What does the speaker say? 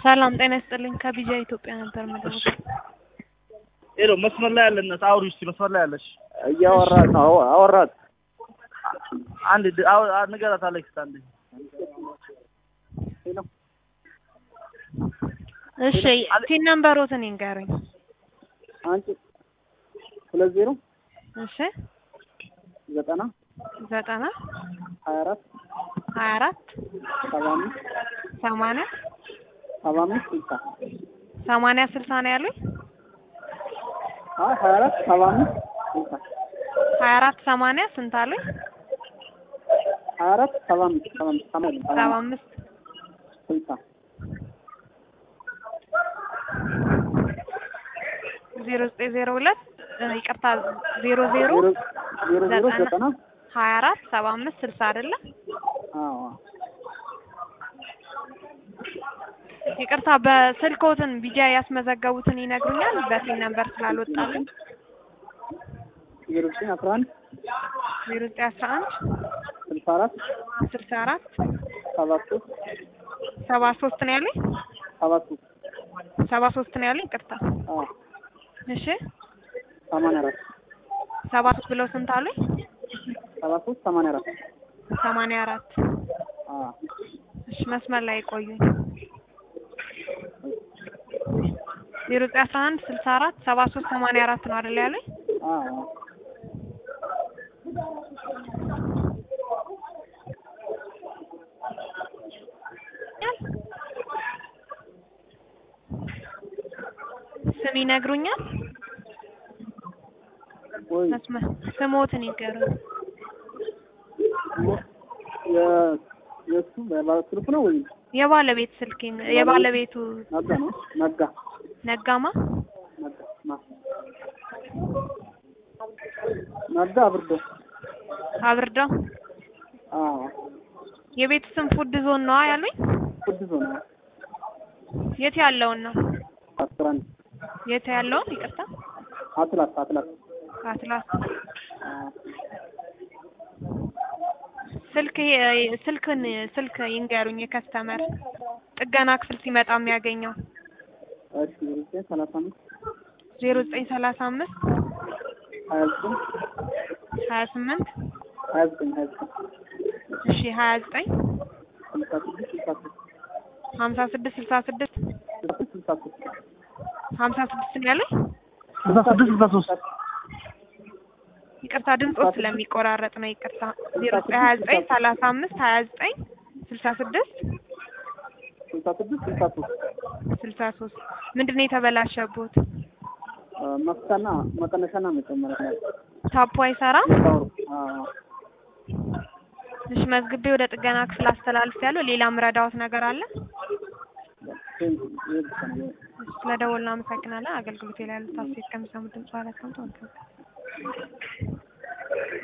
ሰላም ጤና ይስጥልኝ። ከቢጃ ኢትዮጵያ ነበር መደወል። ሄሎ መስመር ላይ ያለነት አውሪ እስኪ መስመር ላይ ያለሽ እያወራት ነው። አዎ፣ አወራት አንድ ድ- አው- አ- ንገራት አሌክስ አንድ እሺ ቲን ነምበሮትን ይንገሩኝ። አንቺ ሁለት ዜሮ እሺ ዘጠና ዘጠና ሀያ አራት ሀያ አራት ሰባ አምስት ሰማንያ ሰባ አምስት ስልሳ ሰማንያ ስልሳ ነው ያሉኝ። አይ ሀያ አራት ሰባ አምስት ስልሳ ሀያ አራት ሰማንያ ስንት አሉኝ? ሀያ አራት ሰባ አምስት ሰባ አምስት ሰማንያ ሰባ ሰባ አምስት አምስት ስልሳ ዜሮ ዘጠኝ ዜሮ ሁለት ይቅርታ ዜሮ ዜሮ ዜሮ ዜሮ ዜሮ ዘጠና ዘጠና ሀያ አራት ሰባ አምስት ስልሳ አይደለ? አዎ ይቅርታ በስልኮትን ቢጃ ያስመዘገቡትን ይነግሩኛል። በቲን ነምበር ስላልወጣልኝ ዜሮ ዘጠኝ አስራ አንድ ዜሮ ዘጠኝ አስራ አንድ ስልሳ አራት ስልሳ አራት ሰባ ሶስት ሰባ ሶስት ነው ያሉኝ። ሰባ ሶስት ሰባ ሶስት ነው ያሉኝ። ይቅርታ አዎ እሺ ሰማንያ አራት ሰባ ሶስት ብለው ስንት አሉኝ? ሰባ ሶስት ሰማንያ አራት ሰማንያ አራት አዎ እሺ መስመር ላይ ቆዩኝ። ዜሮ ዘጠኝ አስራ አንድ ስልሳ አራት ሰባ ሶስት ሰማንያ አራት ነው አይደል ያሉኝ? አዎ ስም ይነግሩኛል? ወይ መስመር ስሞትን ይገሩኝ። የ- የእሱ ባለ ስልክ ነው ወይ የባለቤት ስልክ ይን- የባለቤቱ ነጋ ነው ነጋ ነጋማ ነጋ ማ ነጋ አብርዶ አብርዳው አዎ የቤቱ ስም ፉድ ዞን ነዋ ያሉኝ። ቅዱስ ነው የት ያለውን ነው? አስራ አንድ የት ያለውን ይቅርታ፣ አትላስ አትላስ አትላስ አዎ ስልክ የ- ስልክን ስልክ ይንገሩኝ። የከስተመር ጥገና ክፍል ሲመጣ የሚያገኘው እሺ ዘጠኝ ሰላሳ አምስት ዜሮ ዘጠኝ ሰላሳ አምስት ሀያ ዘጠኝ ሀያ ስምንት ሀያ ዘጠኝ ሀያ ዘጠኝ እሺ ሀያ ዘጠኝ ስልሳ ስድስት ስልሳ ሶስት ሀምሳ ስድስት ስልሳ ስድስት ስልሳ ሶስት ስልሳ ሶስት ሀምሳ ስድስት ነው ያሉኝ። ስልሳ ስድስት ስልሳ ሶስት ይቅርታ ድምፆ ስለሚቆራረጥ ነው። ይቅርታ ዜሮ ዘጠኝ ሀያ ዘጠኝ ሰላሳ አምስት ሀያ ዘጠኝ ስልሳ ስድስት ስልሳ ስድስት ስልሳ ሶስት ስልሳ ሶስት ምንድን ነው የተበላሸቦት? መፍቻና መቀነሻና መጨመሪያ ላይ ታፖ አይሰራም። ታወሩ አዎ እሺ መዝግቤ ወደ ጥገና ክፍል አስተላልፍ ያለው ሌላ ምረዳዎት ነገር አለ? ይሄ ብቻ ነው ስለደወልን አመሰግናለን። አገልግሎት ላይ ያሉት አስተያየት ከሚሰሙ ድምጽ ኋላ